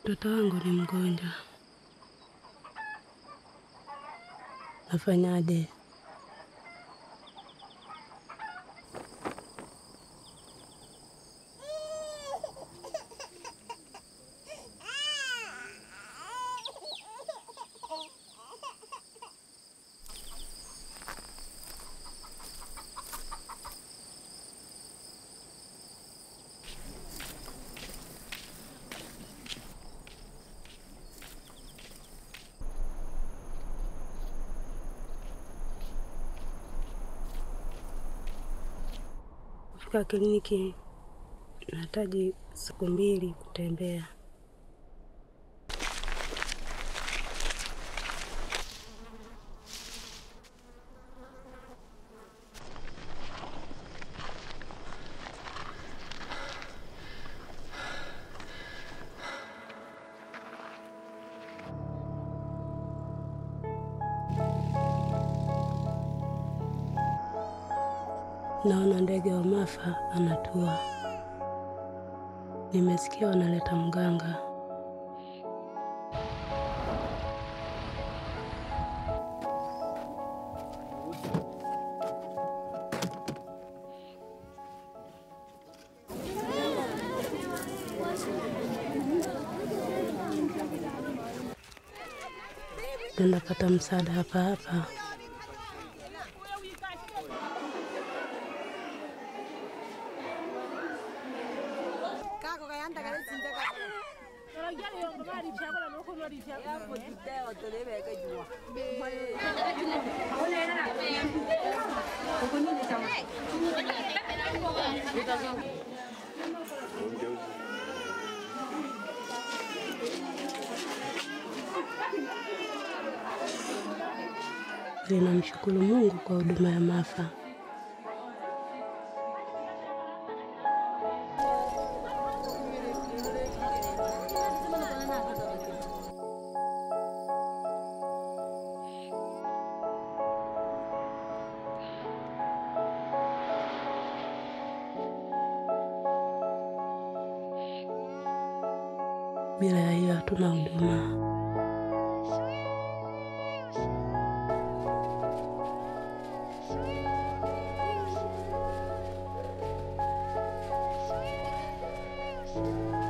Mtoto wangu ni mgonjwa, nafanyaje? Kufika kliniki nahitaji siku mbili kutembea. Naona ndege wa Mafa anatua. Nimesikia wanaleta mganga. Tunapata msaada hapa hapa. Ninamshukuru Mungu kwa huduma ya Mafa. Bila ya hiyo hatuna huduma. Sweet, sweet, sweet.